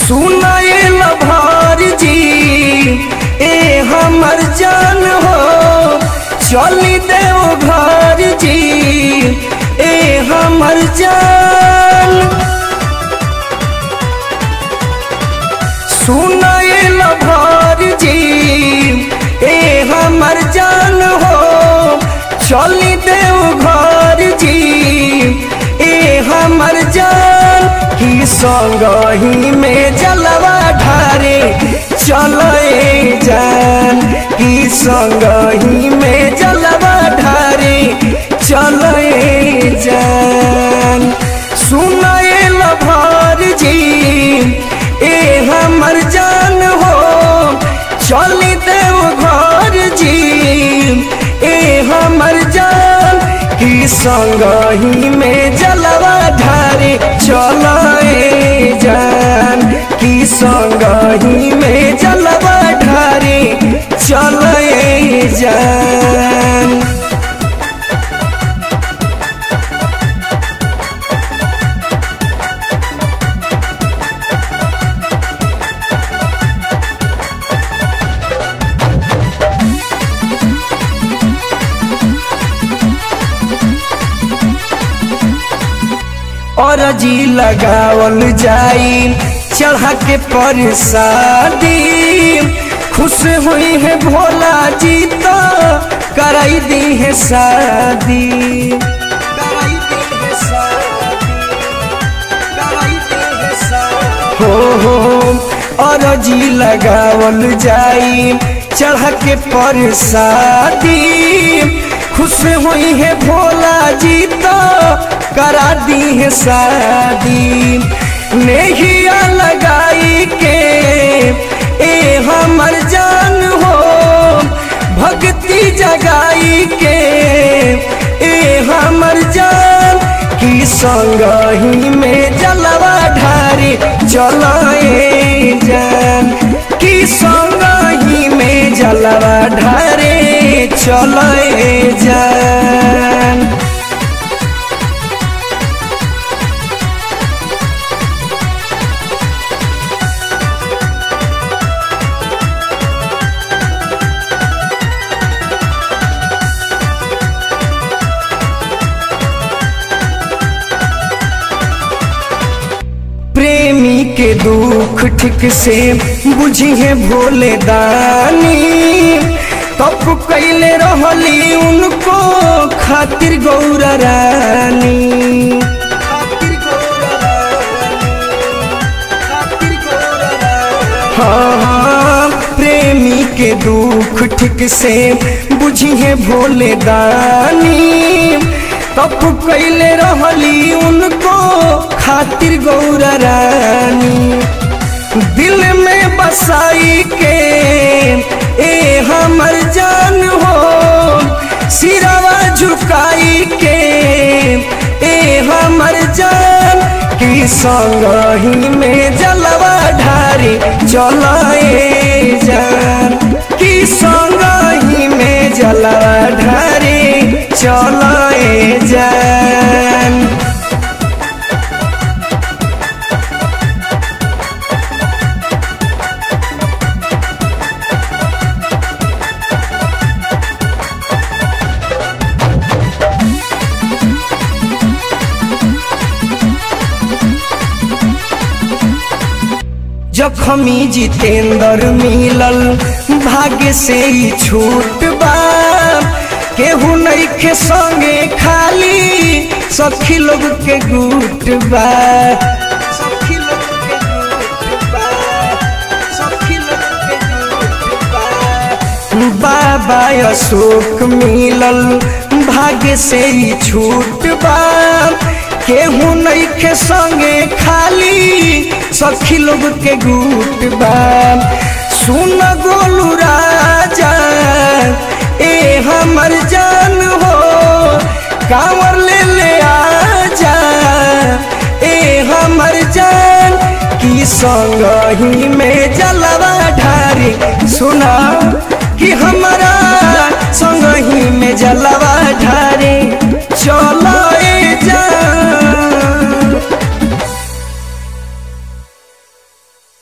सुनाइल भर जी ए हमर जान हो चली देव घर जी ए हमर जान सुनाइल भर जी ए हमर जान हो चली देव घर जी ए हमर जान की संगही में जलवा ढारे चले जान की संगही में जलवा ढारे चले जान सुनाइल भर जी ए हमर जान हो चली देव घर जी ए हमर जान की संगही में जलवा ढारे चलाए जान की संगही में जलवा ढारे चलाए जान और जी लगावल जाई चढ़ा के परसादी खुश हुई है भोला जी तो कराई दी है शादी कराई दी है शादी, कराई दी है शादी। हो हो और जी लगावल जाई चढ़ा के परसादी खुश हुई है भोला जी तो करा दी है शादी नेहिया लगाई के ए हमर जान हो भक्ति जगाई के ए हमर जान की संगही में जलवा ढारी चलाए जान की संगही में जलवा ढारे चलाए जान प्रेमी के दुख ठीक से बुझी है भोले दानी तप कैले रहली उनको खातिर गौर रानी खातिर गौर रानी, खातिर गौर रानी। हाँ हाँ प्रेमी के दुख ठीक से बुझी है भोले दानी तप कैले रहली उनको खातिर गौर रानी दिल में बसाई के ए हमर जान हो सिरवा झुकाई के ए हमर जान की संगही में जलवा ढारी चलाए जान की संगही में जलवा ढारी चलाए जान जखमी जितेंद्र मिलल भाग्य से ही छूट बा केहू नहीं के संगे खाली सखी लोग के गुट बा सखी लोग के गुट बा, सखी लोग के गुट बा। बाबा अशोक मिलल भाग्य से ही छूट बा केहू नहीं के संगे खाली सखी लोग के गुट बा सुन गोलू राजा ए हमर जान हो कांवर ले ले आजा ए हमर जान की संगही में जलवा ढारी सुना कि हमारा संगही में जलवा